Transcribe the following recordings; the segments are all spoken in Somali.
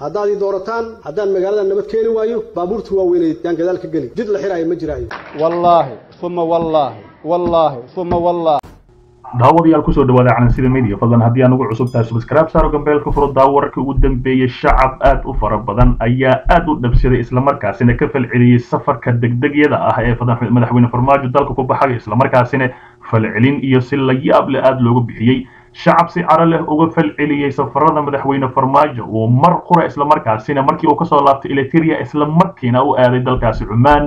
haddaad ii doorataan haddaan magaalada nabad keeni waayo baabuurta waaweyneed yaan gadaal ka geli jid la xiraayo ma jiraayo wallaahi uma wallaahi wallaahi uma wallaahi daawadayaal kusoo dhawaada calansida media fadlan haddii aan ugu cusub tahay subscribe saaro gambeelka furo daawo wararkii ugu dambeeyey shacab aad u fara badan ayaa aad u dhabsaday islamarkaasina ka falceliyey safarka degdegyada ah ee madaxweyne farmaajo dalka ku baxay islamarkaasina falcelin iyo si la yaab leh aada loogu bixiyey shacab si caro leh uga falceliyey safarada madaxweyne farmaajo uu mar qura islamarkaasina markii uu kasoo laabtay eliteria islamarkiina u aaday dalkaasi cumaan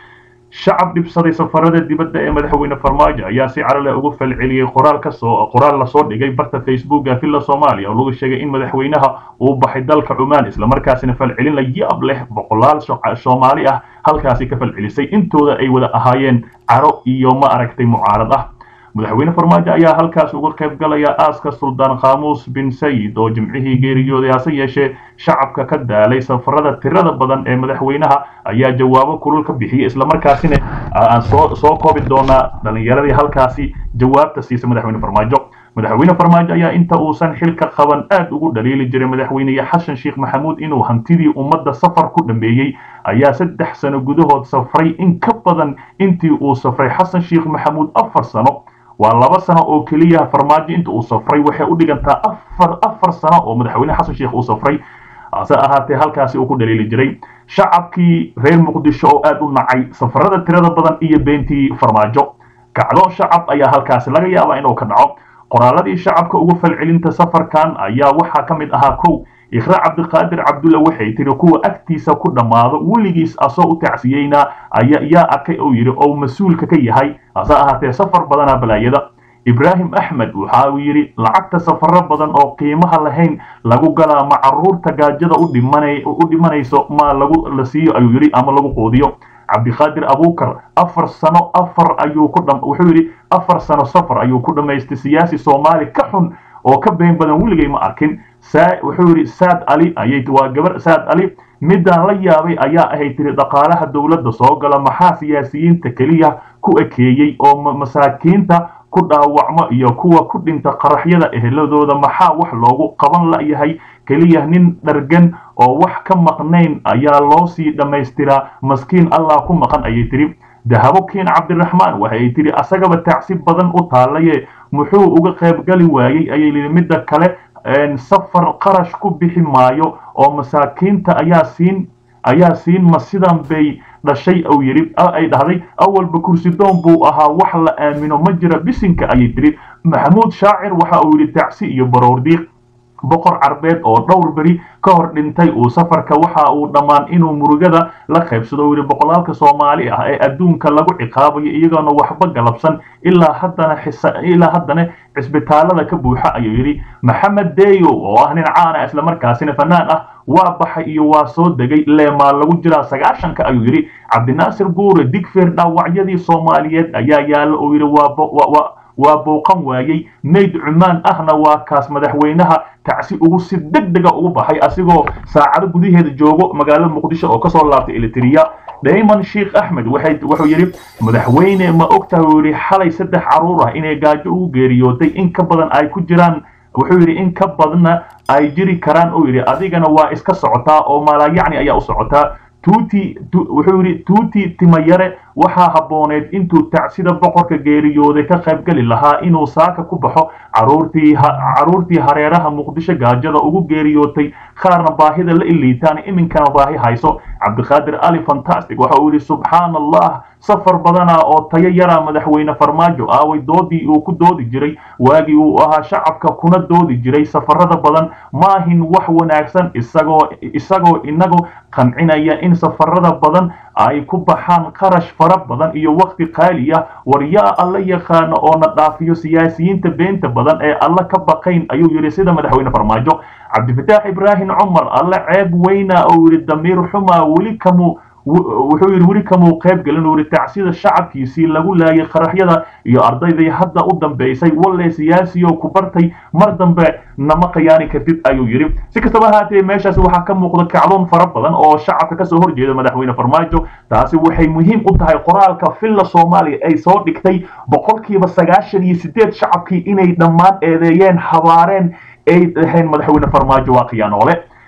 shacab dhibsaday safarada dibadda ee madaxweyne farmaajo ayaa si caro leh uga falceliyey qoraal kasoo qoraal lasoo dhigay barta facebooka villa soomaaliya oo lagu sheegay in madaxweynaha uu baxay dalka cumaan islamarkaasina falcelin la yaab leh boqolaal soomaali ah halkaasi ka falcelisay intooda ay wada ahaayeen caro iyo ma aragtay mucaarad ah madaxweyne farmaajo ayaa halkaas uga qayb galaya aaska suldaan khamuus bin sayid oo jimcihii geeriyooday hase yeeshee shacabka ka daalay safarada tirada badan ee madaxweynaha ayaa jawaabo kulul ka bixiyey islamarkaasina aan soo soo koobi doonaa dhalinyaradii halkaasi jawaabta siisa madaxweyne farmaajo madaxweyne farmaajo ayaa inta uusan xilka qaban aad ugu dhaliili jiray madaxweyne xasan sheekh maxamuud inuu hantidii ummadda safar ku dhameeyey ayaa saddex sano gudahood safray in ka badan intii uu safray xasan sheekh maxamuud afar sano waa laba sano oo keliya farmaajo inta uu safray waxay u dhigantaa afar afar sano oo madaxweyne xasan sheekh uu safray hase ahaatee halkaasi uu ku dhaliili jiray shacabkii reer muqdisho oo aad u nacay safarada tirada badan iyo beentii farmaajo kacdo shacab ayaa halkaasi laga yaabaa inuu ka dhaco qoraaladii shacabka ugu falcelinta safarkan ayaa waxaa ka mid ahaa kow ikhra cabdiqaadir cabdulla waxay tiri kuwa agtiisa ku dhammaado weligiis asoo u tacsiyeyna yaa arkay oo yidhi oo mas-uulka ka yahay hase ahaatee safar badanaa balaayada ibraahim axmed waxa uu yidhi lacagta safaro badan oo qiimaha lahayn lagu galaa ma caruurta gaajada u dhimanayso ma lagu la siiyo ayuu yidhi ama lagu quudiyo cabdiqaadir abuukar afar sano afar ayuu ku wuxuu yidhi afar sano safar ayuu ku dhammaystay siyaasi soomaali ka xun oo ka been badan weligay ma arkin wuxuu yidhi saad ali ayay waa gabar saad ali midaan la yaabay ayaa ahay tiri dhaqaalaha dowladda soo gala maxaa siyaasiyiinta keliya ku ekeeyey oo masaakiinta ku dhaawacmo iyo kuwa ku dhinta qaraxyada eheladooda maxaa wax loogu qaban layahay keliya nin dhargan oo wax ka maqnayn ayaa loo sii dhammaystiraa maskiin allah ku maqan ayay tiri dahabo kiin cabdiraxmaan waxay tiri asagaba tacsi badan u taalaye muxuu uga qaybgali waayey ayay lihi midda kale safar qarash ku bixi maayo oo masaakiinta ayaa siin ayaa siin ma sidan bay dhashay uu yidhi ay dhahday awalba kursidoon buu ahaa wax la aamino ma jira bisinka ayay tiri maxamuud shaacir waxa uu yidhi tacsi iyo baroordiiq boqor carbeed oo dhowr beri ka hor dhintay uu safarka waxa uu dhammaan inuu murugada la qaybsado uu yidhi boqolaalka soomaali ah ee adduunka lagu ciqaabayo iyagoona waxba galabsan ilaa haddana ilaa haddana cisbitaalada ka buuxa ayuu yidhi maxamed deyo oo ah nin caana islamarkaasina fanaan ah waa baxay iyo waa soo degay leemaa lagu jiraa sagaashanka ayuu yidhi cabdinaasir guure digfeer dhaawacyadii soomaaliyeed ayaa yaalla uu yidhi waa waa booqan waayey mayd cumaan ahna waa kaas madaxweynaha tacsi ugu si deg dega ugu baxay asigoo saacado gudaheeda joogo magaalada muqdisho oo kasoo laabtay eliteria dayman sheekh axmed wuxuu yidhi madaxweyne ma ogtahay uu yidhi xalay saddex caruur ah inay gaajo ugu geeriyootay in ka badan ay ku jiraan wuxuu yidhi in ka badanna ay jiri karaan uu yidhi adigana waa iska socotaa oo malaayacni ayaa u socotaa tuuti wuxuu yidhi tuuti timayare waxaa habbooneed intuu tacsida boqorka geeriyooday ka qaybgeli lahaa inuu saaka ku baxo caruurtii caruurtii hareeraha muqdisho gaajada ugu geeriyootay qaarna baahida la iliitaan iminkana baahi hayso cabdiqaadir ali fantastic waxa uu yidhi subxaana allah safar badana oo tayo yaraa madaxweyne farmaajo aaway doodii uu ku doodi jiray waagii uu ahaa shacabka kuna doodi jiray safarada badan maahin wax wanaagsan isagoo isagoo inagoo qancinaya in safarada badan ay ku baxaan qarash fara badan iyo waqti qaali ah war yaa alla yaqaano oo na dhaafiyo siyaasiyiinta beenta badan ee alla ka baqayn ayuu yidhi sida madaxweyne farmaajo cabdifataax ibraahim cumar alla ceeb weyna oo yidhi damiir xumaa weli kamu wuxuu yidhi weli kamuu qayb gelin uu yidhi tacsida shacabkiisii lagu laayay qaraxyada iyo ardaydii hadda u dambaysay walle siyaasiyo ku bartay mar dambe nama khiyaani kartid ayuu yidhi si kastaba ahaatee meeshaasi waxaa ka muuqda kacdoon fara badan oo shacabka kasoo horjeeda madaxweyne farmaajo taasi waxay muhiim u tahay qoraalka villa soomaaliya ay soo dhigtay boqolkiiba sagaashan iyo sideed shacabkii inay dhammaan eedeeyeen habaareen ay dhaheen madaxweyne farmaajo waa khiyaanoole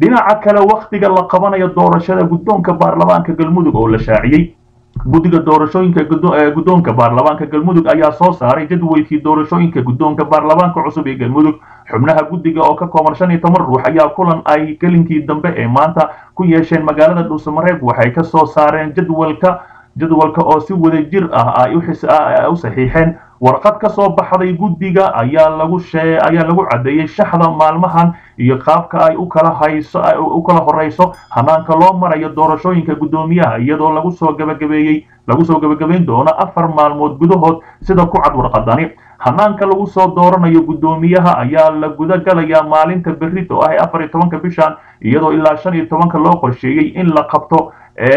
dhinaca kale wakhtiga la qabanayo doorashada guddoonka baarlamaanka galmudug oo la shaaciyey guddiga doorashooyinka guddoonka baarlamaanka galmudug ayaa soo saaray jadwalkii doorashooyinka guddoonka baarlamaanka cusub ee galmudug xubnaha guddiga oo ka kooban shan iyo toban ruux ayaa kulan ay gelinkii dambe ee maanta ku yeesheen magaalada dhuusamareeb waxay ka soo saareen jadwalka jadwalka oo si wada jir ah ay u saxiixeen warqad ka soo baxday guddiga ayaa lagu shee ayaa lagu caddeeyey shaxda maalmahan iyo qaabka ay u kala hayso u kala horeyso hanaanka loo marayo doorashooyinka guddoomiyaha iyadoo lagu soo gabagabeeyey lagu soo gabagabayn doono afar maalmood gudahood sida ku cad warqadani hanaanka lagu soo dooranayo guddoomiyaha ayaa la guda galayaa maalinta berrito ah ee afar iyo tobanka bishan iyadoo ilaa shan iyo tobanka loo qorsheeyey in la qabto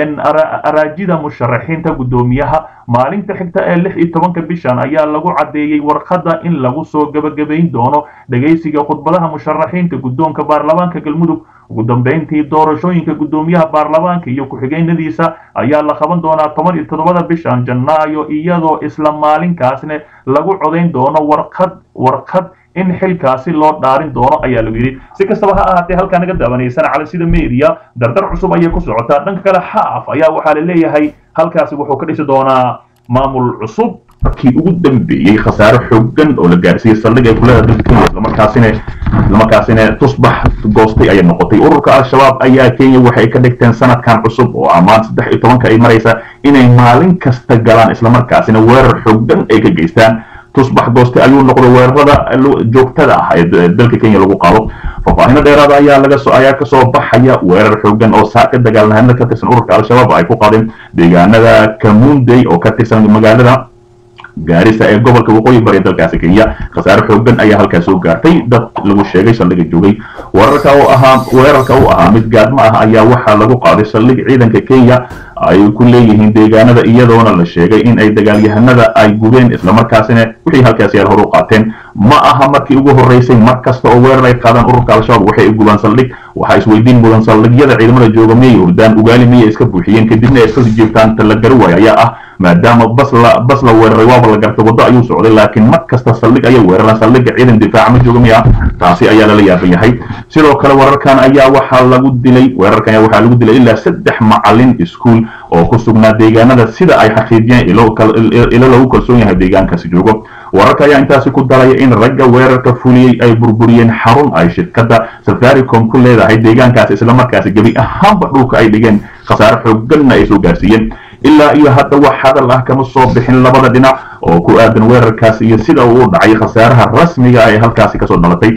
araajida musharaxiinta guddoomiyaha maalinta xigta ee lix iyo tobanka bishan ayaa lagu caddeeyey warqadda in lagu soo gabagabayn doono dhegaysiga khudbadaha musharaxiinta guddoonka baarlamaanka galmudug ugu dambeyntii doorashooyinka guddoomiyaha baarlamaanka iyo ku-xigeenadiisa ayaa la qaban doonaa toban iyo toddobada bishan janaayo iyadoo isla maalinkaasna lagu codayn doono warqad warqad in xilkaasi loo dhaarin doono ayaa lagu yidhi si kastaba ha ahaatee halkaa naga daawanaysan cali sida media dardar cusub ayay ku socotaa dhanka kale xaaf ayaa waxaa la leeyahay halkaasi wuxuu ka dhisi doonaa maamul cusub markii ugu dambeeyey khasaare xoogan oo la gaarsiiyey saldhig ay kuleedahay dalka kenya islamarkaasina islamarkaasina tusbax goostay ayay noqotay ururka al-shabaab ayaa kenya waxay ka dhigteen sanadkan cusub oo ammaan saddex iyo tobanka ay maraysa inay maalin kasta galaan islamarkaasina weerar xoogan ay ka geystaan tusbax gooste ayuu noqday weerarada joogtada ah ee dalka kenya lagu qaado faahfaahino dheeraada ayaa laga soo ayaa kasoo baxaya weerar xoogan oo saaka dagaalnahano ka tirsan ururka al-shabaab ay ku qaadeen deegaanada kamundey oo ka tirsan magaalada gaarisa ee gobolka waqooyi bari dalkaasi kenya khasaare xoogan ayaa halkaas soo gaartay dad lagu sheegay saldhiga joogay weerarka oo ahaa weerarka u ahaa mid gaadmo ah ayaa waxaa lagu qaaday saldhig ciidanka kenya ay ku leeyihiin deegaanada iyadoona la sheegay in ay dagaalyahanada ay gubeen islamarkaasina wixii halkaasi ay hor u qaateen ma aha markii ugu horreysay mar kasta oo weerar ay qaadaan ururka al-shabaab waxay gubaan saldhig waxaa isweydiin mudan saldhigyada ciidamada jooga miyay hurdaan ugaali miyay iska buuxiyeen kadibna ay iska jiibtaan tala gari waay ayaa ah maadaama bas la bas la weeraray waaba la gartay waddo ayuu socday laakiin mar kasta saldhig ayay weeraraan saldhigga ciidan difaaca ma jooga miya taasi ayaa lala yaaban yahay sidoo kale wararkan ayaa waxaa lagu dilay weerarkan ayaa waxaa lagu dilay ilaa saddex macalin iskuul oo ku sugnaa deegaanada sida ay xaqiijiyeen ilo lagu kalsoon yahay deegaankaasi joogo wararka ayaa intaasi ku daraya in ragga weerarka fuliyey ay burburiyeen xarun ay shirkadda safaricom ku leedahay deegaankaasi islamarkaasi gebi ahaanba dhulka ay dhigeen khasaare xooganna ay soo gaarsiiyeen ilaa iyo hadda wax hadal ah kama soo bixin labada dhinac oo ku aadan weerarkaasi iyo sida uu u dhacay khasaaraha rasmiga ee halkaasi kasoo dhalatay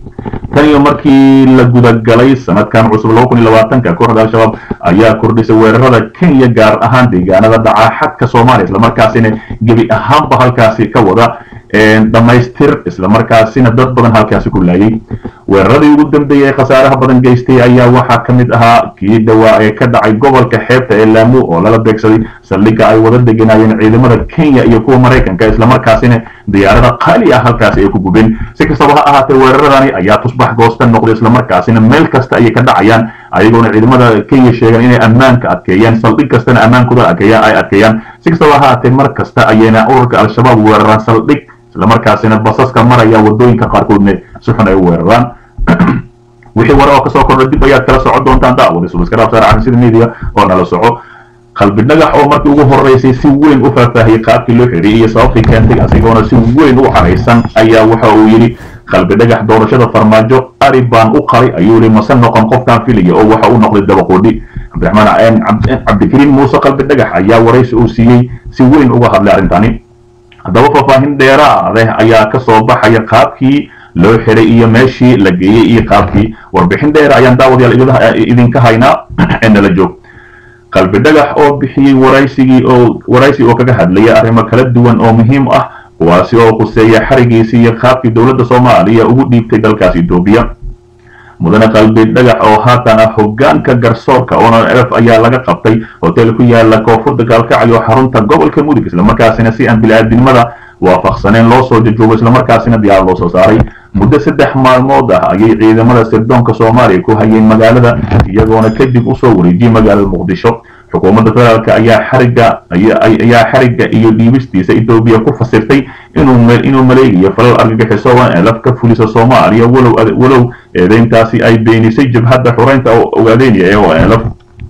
tan iyo markii la gudagalay sanadkan cusub laba kun iyo labaatanka kooxda al-shabaab ayaa kordhisay weerarada kenya gaar ahaan deegaanada dhaca xadka soomaaliya islamarkaasina gebi ahaanba halkaasi ka wada dhammaystir islamarkaasina dad badan halkaasi ku laayay weeraradii ugu dambeeyey ee khasaaraha badan geystay ayaa waxaa ka mid ahaa kii dhawaa ee ka dhacay gobolka xeebta ee laamu oo lala beegsaday saldhigga ay wada degenaayeen ciidamada kenya iyo kuwa maraykanka islamarkaasina diyaarada qaali ah halkaasi ay ku gubeen si kastaba ha ahaatee weeraradani ayaa tusbax goosta noqday islamarkaasina meel kasta ayay ka dhacayaan ayagoona ciidamada kenya sheegaan inay ammaanka adkeeyaan saldhig kastana ammaankooda adkeeyaan ay adkeeyaan si kastaba ha ahaatee mar kasta ayayna ururka al-shabaab weeraraan saldhig islamarkaasina basaska maraya wadooyinka qaarkoodna si xun ay u weeraraan wixii wara oo kasoo kordha dib ayaad kala socon doontaan daawada subaskaraab saar caansida media oo nala soco qalbi dhagax oo markii ugu horreysay si weyn u faahfaahiyey qaabkii loo xidhiyey iyo sababtii keentay asigoona si weyn u caraysan ayaa waxa uu yidhi qalbi dhagax doorashada farmaajo ari baan u qalay ayuu yidhi mase noqon qofkaan filaya oo waxa uu noqday dabaqoodhi cabdiraxmaan cabdikariim muuse qalbi dhagax ayaa waraysi uu siiyey si weyn uga hadlay arrintani haddaba faahfaahin dheeraadeh ayaa ka soo baxaya qaabkii loo xiray iyo meeshii la geeyey iyo qaabkii warbixin dheer ayaan daawadayaal idinka haynaa ee nala joog qalbi dhagax oo bixiyey waraysigii oo waraysi oo kaga hadlaya arrimo kala duwan oo muhiim ah kuwaasi oo khuseeya xarigiisii iyo qaabkii dowladda soomaaliya ugu dhiibtay dalkaas etoobiya mudane qalbi dhagax oo haatan ah hogaanka garsoorka onlf ayaa laga qabtay hotel ku yaala koonfurta gaalkacyo xarunta gobolka mudug islamarkaasina si aan bili-aadnimada waafaqsaneen loo soo jajoogo islamarkaasina diyaar loo soo saaray muddo saddex maalmood ah ayay ciidamada sirdoonka soomaaliya ku hayeen magaalada iyagoona kadib usoo wareejiyey magaalada muqdisho xukuumadda federaalk ayaa xariga ayaa xariga iyo dhiibistiisa etoobiya ku fasirtay inuu inuu maleegayo falal argagixiso oo elaf ka fulisa soomaaliya walow walow eedeyntaasi ay beenisay jabhadda xureynta ogaadeynaya ee oo elaf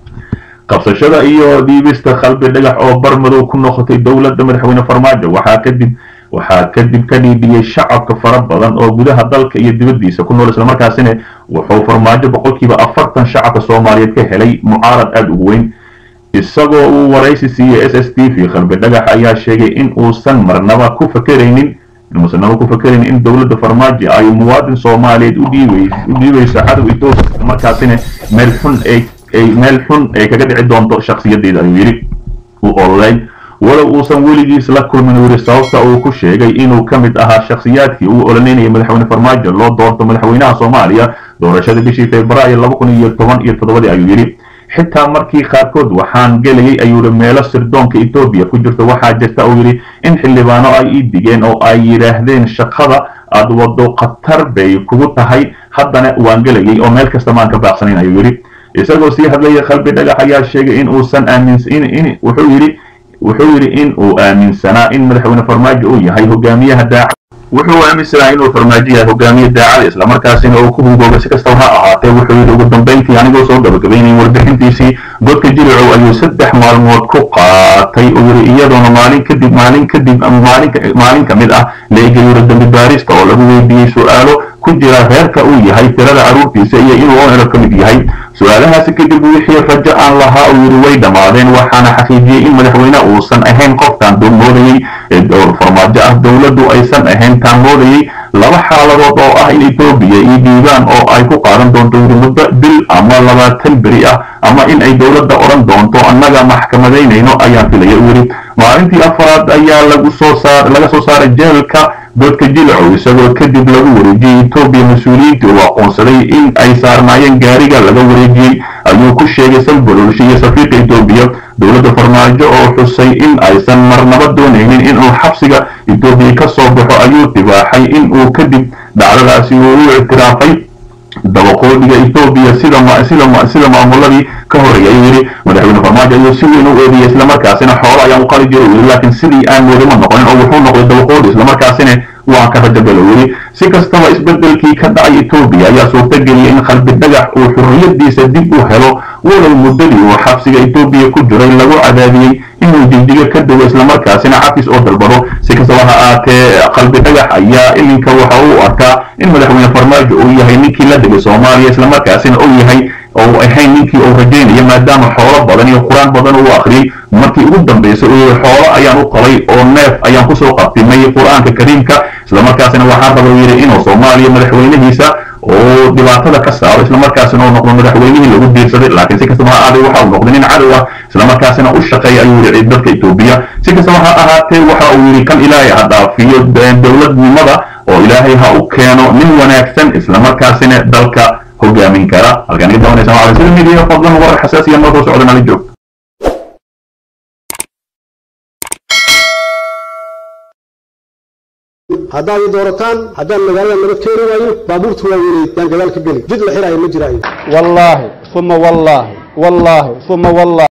qabsashada iyo dhiibista qalbi dhagax oo barmadow ku noqotay dowladda madaxweyne farmaajo waxaa kadib waxaa kadib ka dhiidhiyey shacabka fara badan oo gudaha dalka iyo dibaddiisa ku nool islamarkaasina wuxuu farmaajo boqolkiiba afartan shacabka soomaaliyeed ka helay mucaarad aada ugu weyn isagoo uu waraysi siiyey s s t v qalbi dhagax ayaa sheegay in uusan marnaba ku fakeraynin inuusan naba ku fakeraynin in dowladda farmaajo ay muwaadin soomaaliyeed u dhiibayso cadow etoobiya islamarkaasina meel xun ay ay meel xun ay kaga dhici doonto shakhsiyadeeda ayuu yidhi u ololay walow uusan weligiis la kulmin wiri sababta uu ku sheegay inuu ka mid ahaa shakhsiyaadkii uu ololeynayay madaxweyne farmaajo loo doorto madaxweynaha soomaaliya doorashada bishii februaayo laba kun iyo toban iyo toddobadii ayuu yidhi xitaa markii qaarkood waxaan gelayay ayuu yidhi meelo sirdoonka etoobiya ku jirta waxaa jirta uu yidhi in xildhibaano ay ii digeen oo ay yidhaahdeen shaqada aad wado khatar bay kugu tahay haddana waan gelayay oo meel kasta maan ka baaqsanayn ayuu yidhi isagoo sii hadlaya qalbi dhagax ayaa sheegay in uusan aaminsan in wuxuu yidhi wuxuu yidhi in uu aaminsanaa in madaxweyne farmaajo uu yahay hogaamiyaha daacad wuxuu aaminsanaa inuu farmaajo yahay hogaamiye daacada islamarkaasina uu ku hungooba si kastaba ha ahaatee wuxuu yidhi ugu dambayntii anigoo soo gabagabaynay warbixintiisii godka jilicow ayuu saddex maalmood ku qaatay uu yidhi iyadoona maalin kadib maalin kadib maalin maalin ka mid ah la egayura dambi baarista oo lagu weydiiyey su-aalo ku jira reerka uu yahay tirada carruurtiisa iyo inuu onero ka mid yahay su-aalahaasi kadib wixii rajo aan lahaa uu yidhi way dhammaadeen waxaana xaqiijiyey in madaxweyne uusan ahayn qofkaan moodayey farmaajo ah dowladdu aysan ahayn taan moodayey laba xaaladood oo ah in etoobiya iyo diiwaan oo ay ku qaadan doonto yidhi muddo bil ama labaatan beri ah ama in ay dowladda odhan doonto annaga maxkamadaynayno ayaan filaya uu yidhi maalintii afaraad ayaa lagu soo saar laga soo saaray jeelka godka jilcow isagoo kadib lagu wareejiyey etoobiya mas-uuliyiintii uu aqoonsaday in ay saarnaayeen gaariga laga wareejiyey ayuu ku sheegay salbololsha iyo safiirka etoobiya dowladda farmaajo oo xusay in aysan marnaba doonaynin inuu xabsiga etoobiya ka soo baxo ayuu dibaaxay in uu kadib dhacdadaasi uu u ictiraafay dabaqoodhiga etoobiya sida sida sida maamuladii ka horreeyay ayuu yidhi madaxweyne farmaajo ayuu si weyn u eediyey islamarkaasina xoolo ayaan u qali jiray uu yidhi laakiin sidii aan moodama noqonin oo wuxuu noqday dabaqoodhi islamarkaasina waan ka rajabel uu yidhi si kastaba isbedelkii ka dhacay etoobiya ayaa suurtageliyay in qalbi dhagax uu xurriyadiisa dib u helo walow muddadii uu xabsiga etoobiya ku jiray lagu cadaadiyey inuu jigjiga ka dago islamarkaasina cafis oo dalbado si kastaba ha aatee qalbi dhagax ayaa iminka waxa uu arkaa in madaxweyne farmaajo uu yahay ninkii la degay soomaaliya islamarkaasina uu yahay oo ahayn ninkii uu rajaynayo maadaama xoolo badan iyo qur-aan badan uu akhriyey markii ugu dambaysay uu yihi xoolo ayaan u qalay oo neef ayaan kusoo qabtimay qur-aanka kariimka islamarkaasina waxaa raba uu yidhi inuu soomaaliya madaxweynihiisa oo dhibaatada ka saaro islamarkaasina uu noqdo madaxweynihii lagu diirsaday laakiin si kastaba ha aaday waxa uu noqday nin cadow ah islamarkaasina u shaqeeya ayuu yidhi dadka etoobiya si kastaba ha ahaatee waxa uu yidhi kan ilaahay ha dhaafiyo dowladnimada oo ilaahay ha u keeno nin wanaagsan islamarkaasina dalka hogaamin kara halkaan iga dawanaysa waa sida midiya fadlan warar xasaasiya noo soo socda nala joog haddaad ii doorataan haddaan magaalada nabad keeni waayo baabuurta waa weynay yaan gadaal ka geli jid la xiraayo ma jiraayo والله ثم والله والله ثم والله